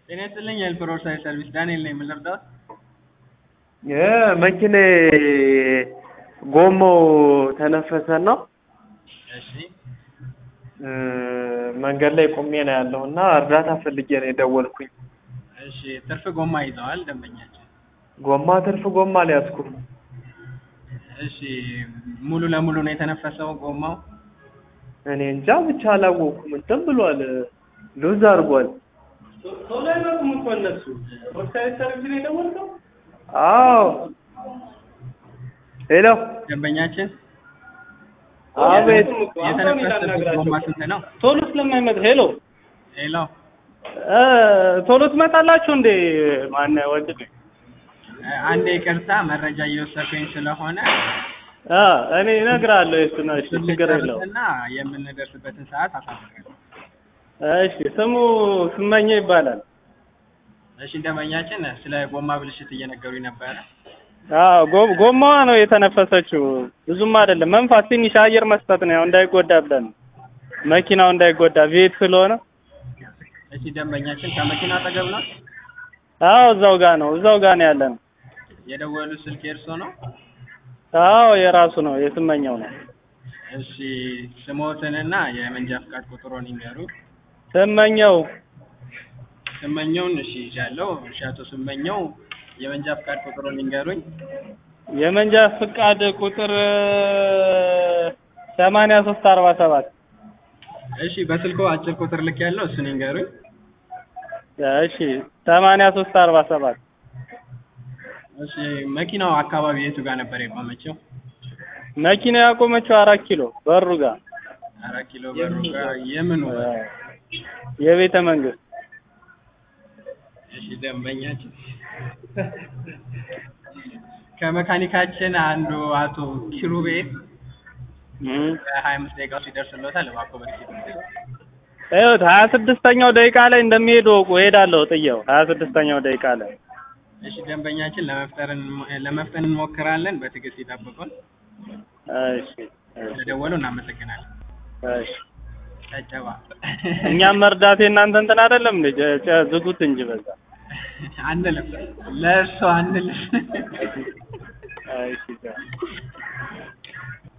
ጤና ይስጥልኝ የኤልፕሮር ሳይት ሰርቪስ ዳንኤል ነኝ። ምን ልርዳዎት? መኪኔ ጎማው ተነፈሰና እሺ መንገድ ላይ ቆሜ ነው ያለው እና እርዳታ ፈልጌ ነው የደወልኩኝ። እሺ ትርፍ ጎማ ይዘዋል ደንበኛችን። ጎማ ትርፍ ጎማ አልያዝኩም። እሺ ሙሉ ለሙሉ ነው የተነፈሰው ጎማው? እኔ እንጃ ብቻ አላወኩም። እንትን ብሏል፣ ሉዝ አድርጓል። ቶሎ አይመጡም እኮ እነሱ። ወሳኝ ሰርቪስ ነው የደወልከው? አዎ። ሄሎ፣ ደንበኛችን አቤት። የተነፈሰበት ጎማ ስንት ነው? ቶሎ ስለማይመጣ ሄሎ ሄሎ እ ቶሎ ትመጣላችሁ እንዴ? ማን ወንድሜ? አንድ ይቅርታ መረጃ እየወሰድኩኝ ስለሆነ አ እኔ እነግርሃለሁ። የሱ ነው። እሺ ችግር የለውም። እና የምንደርስበትን ሰዓት አሳውቃለሁ። እሺ ስሙ ስመኘ ይባላል። እሺ ደንበኛችን ስለ ጎማ ብልሽት እየነገሩኝ ነበረ። አዎ ጎ- ጎማዋ ነው የተነፈሰችው። ብዙም አይደለም መንፋት፣ ትንሽ አየር መስጠት ነው ያው እንዳይጎዳ ብለን ነው። መኪናው እንዳይጎዳ ቤት ስለሆነ። እሺ ደንበኛችን ከመኪና አጠገብ ነው አዎ እዛው ጋር ነው እዛው ጋር ነው ያለ ነው። የደወሉ ስልክ የእርሶ ነው? አዎ የራሱ ነው የስመኘው ነው። እሺ ስሞትንና የመንጃ ፍቃድ ቁጥሮን ይንገሩኝ። ስመኘው ስመኘውን እሺ ይዣለሁ። እሺ አቶ ስመኘው የመንጃ ፍቃድ ቁጥሮን ይንገሩኝ። የመንጃ ፍቃድ ቁጥር ሰማንያ ሶስት አርባ ሰባት እሺ በስልኮ አጭር ቁጥር ልክ ያለው እሱን ይንገሩኝ። እሺ ሰማንያ ሶስት አርባ ሰባት እሺ መኪናው አካባቢ የቱ ጋር ነበር የቆመችው? መኪና ያቆመችው አራት ኪሎ በሩ ጋር አራት ኪሎ በሩ ጋር የምኑ የቤተ መንግስት እሺ ደንበኛችን ከመካኒካችን አንዱ አቶ ኪሩቤል እም። በሀያ አምስት ደቂቃ ውስጥ ይደርስልዎታል። እባክዎ በጥቂት ይኸውት ሀያ ስድስተኛው ደቂቃ ላይ እንደሚሄድ ወቁ እሄዳለሁ ጥየው ሀያ ስድስተኛው ደቂቃ ላይ እሺ ደንበኛችን ለመፍጠር እንሞ- ለመፍጠን እንሞክራለን። በትዕግስት ይጠብቁን። እሺ እሺ ስለደወሉ እናመሰግናለን። እሺ ጨጨባ እኛም መርዳት የእናንተ እንትን አይደለም እንዴ ጨ- ጨ- ዝጉት እንጂ በዛ አንልም፣ ለእርሶ አንልም። እሺ